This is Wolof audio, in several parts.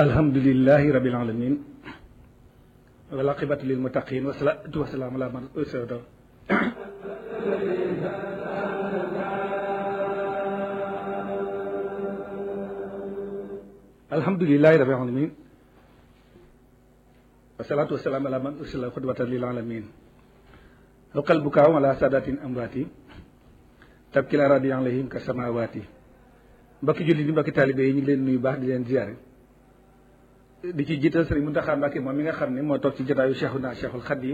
alhamdulilahi rabil alamin wal aqibatu lil muttaqin wa salaatu wa salaam ala man ursila alhamdulilahi rabil alamin wa salaatu wa salaam ala man ursila xudwatan lil alamin xuqal bukaaw ala sadatin amwaati tabkil aradi alayhim ka samawaati mbokki jullit yi mbokki taalibe yi ñu ngi leen nuyu baax di leen ziyaare di ci jiital sëriñ Muntaxa Mbàkke moom mi nga xam ne moo toog ci jotaayu Cheikhuna Cheikhul Xadim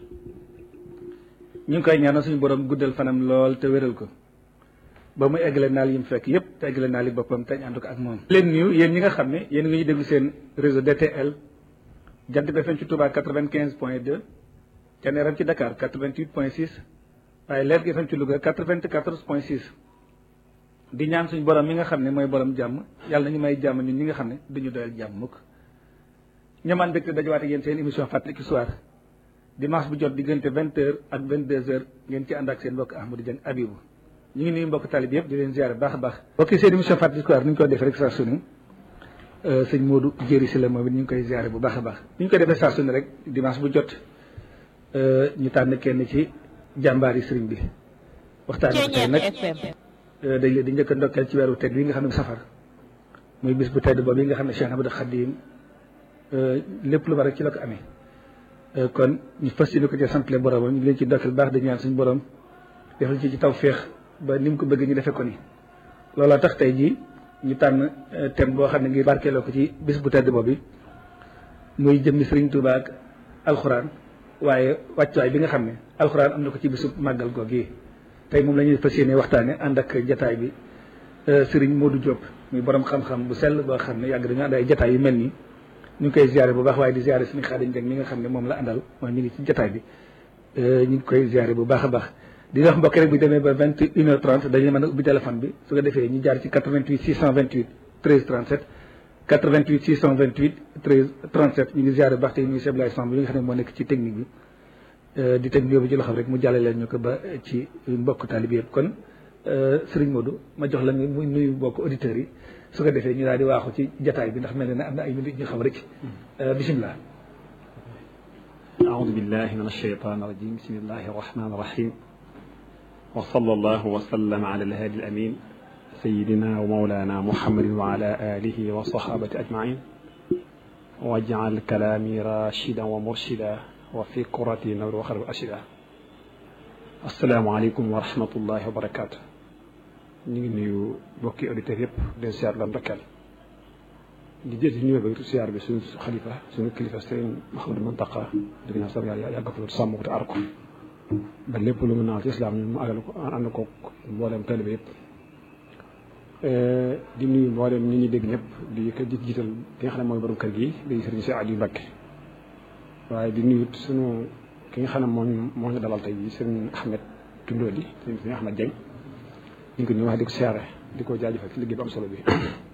ñu ngi koy ñaanal suñu borom guddal fanam lool te wéral ko ba mu eggale naal yi mu fekk yépp te eggale naal yi boppam te ñu ànd ko ak moom. leen nuyu yéen ñi nga xam ne yéen ngi ñu déglu seen réseau DTL Jant bi FM ci Touba quatre-vingt-quinze point deux Thiéniere ci Dakar quatre-vingt-huit point six waaye Leer gi FM ci Louga quatre-vingt-quatorze point six di ñaan suñu borom mi nga xam ne mooy borom jàmm yàlla nañu may jàmm ñun ñi nga xam ne duñu doyal jàmm mukk ñamaan mbégte dajawaate yéen seen émission fàttaliku soir dimanche bu jot diggante vingt heures ak vingt deux heures ngeen ci ànd ak seen mbokk Ahmadou Dieng Abibou ñu ngi nuyu mbokk talib yëpp di leen ziare baax a baax mbokki seen émission fàttaliku soir ni ñu ko defee rek saa su ne sëñ Modou Jéri si la moom it ñu ngi koy ziare bu baax a baax ni ñu ko defee saa su ne rek dimanche bu jot ñu tànn kenn ci jàmbaari sëriñ bi waxtaan bi tey nag dañ leen di njëkk a ndokkeel ci weeru tedd wi nga xam ne safar muy bis bu tedd boobu yi nga xam ne Cheikh Ahmadou Khadim lépp lu war rek ci la ko amee kon ñu fas yéene ko ci santle boromam ñu ngi leen ci ndokkeel baax di ñaan suñu borom defal ci ci taw féex ba ni mu ko bëgg ñu defee ko ni looloo tax tey jii ñu tànn thème boo xam ne ngir barkeeloo ko ci bis bu tedd boobu muy jëmmi Sëriñ Tuubaa ak alxuraan waaye wàccuwaay bi nga xam ne alxuraan am na ko ci bisu màggal googu tey moom la ñuy fas yéene waxtaane ànd ak jataay bi Sëriñ Modou Diop muy borom xam-xam bu sell boo xam ne yàgg dañu ànd ay jataay yu mel nii ñu ngi koy ziare bu baax waaye di ziare suñu Xaadim Jeng mi nga xam ne moom la àndal mooy mi ngi ci jataay bi ñu ngi koy ziare bu baax a baax di wax mbokk rek bu demee ba vingt et une heure trente dañu mën a ubbi téléphone bi su ko defee ñu jaar ci 88 628 13 37 88 628 13 37 ñu ngi ziare bu baax te ñu ngi Seblaye Samb bi nga xam ne moo nekk ci technique bi di technique bi ci loxo rek mu jàlle leen ñu ko ba ci mbokk taalib yëpp kon Serigne Modou ma jox la nga muy nuyu mbokk auditeurs yi su ko defee ñu daal di waaxu ci jataay bi ndax mel na ne am na ay minutes ñu xam rek bisimilah. أعوذ بالله من الشيطان الرجيم بسم الله الرحمن الرحيم وصلى الله وسلم على الهادي الأمين سيدنا ومولانا محمد وعلى آله وصحابة أجمعين واجعل كلامي راشدا ومرشدا وفي كرتي نور وخير أشدا السلام عليكم ورحمة الله وبركاته ñu ngi nuyu mbokki auditeurs yëpp den siyaar la ndokkeel di jël ci nuyoo ba siyaar bi suñu xalifa suñu kilifa sëriñ Mouhamadou Mountakha di ko ñaan sax yàlla yàgg fa sàmm ko te aar ko ba lépp lu mu naan ci islam mu àggal ko ànd ko mboolem taalibe yëpp di nuyu mboolem ñi ñuy dégg ñëpp di ko di jiital ki nga xam ne mooy borom kër gi di sëriñ si Aliou Mbacké waaye di nuyu suñu ki nga xam ne moo ñu moo ñu dalal tey jii sëriñ Ahmed Tundóoli sëriñ Ahmed Dieng ñu ngi ko nuyu wax di ko siyaare di ko jaajëfal ci liggéey bu am solo bi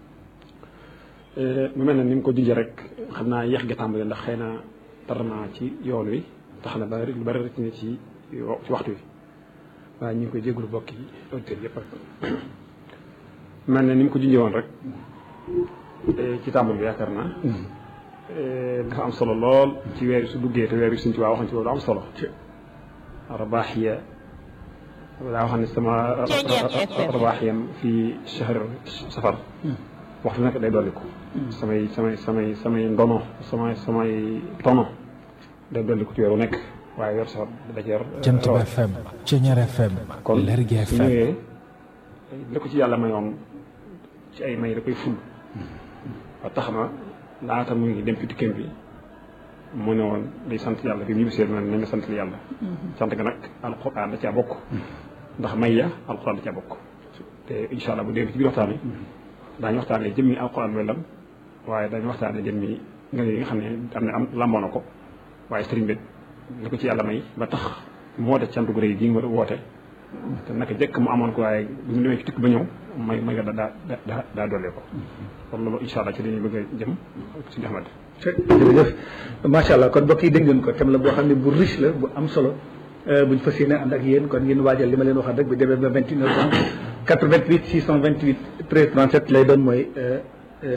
mu mel ne ni mu ko junjee rek xam naa yéex gi tàmbali ndax xëy na tar naa ci yoon wi tax na ba lu bari rek ne ci ci waxtu wi waaye ñu ngi koy jégalu bokk yi auditeurs yëpp rek mel ne ni mu ko junjee woon rek ci tàmbali bi yaakaar naa dafa am solo lool ci weer su duggee te weer wi suñ ci waa waxoon ci loolu am solo rabaaxiya daa wax ne sama rabaaxiyam fii shahr safar waxtu nekk day dolli ko samay samay samay samay ndono samay samay tono day dolli ko ci weeru nekk waaye weer safar da ci yor Jant bi FM Thiéniere FM kon Lergui su FM ñëwee li ko ci yàlla mayoon ci ay may da koy ful ba tax na laata mu ngi dem ci tukkeem bi mu ne woon day sant yàlla bi mu ñibbisee na nañ nga sant yàlla sant nga nag alquran da caa bokk ndax may ya alquran da caa bokk te incha allah bu dee ci biir waxtaan wi daañu waxtaanee jëmmi alquran mooy lan waaye dañu waxtaanee jëmmi nga yi nga xam ne am na am lamboo na ko waaye sëriñ bi li ko ci yàlla may ba tax mu woote cant gu rëy gi nga woote te naka jëkk mu amoon ko waaye bu ñu demee ci tukki ba ñëw may may nga daa daa daa dollee ko kon loolu incha allah ci dañuy bëgg a jëm si Ahmad jërëjëf macha allah kon mbokk yi dégg ngeen ko thème la boo xam ne bu riche la bu am solo buñ fas yéene ànd ak yéen kon ngeen waajal li ma leen waxal rek bu demee ba vingt une heure trente 88 628 13 37 lay doon mooy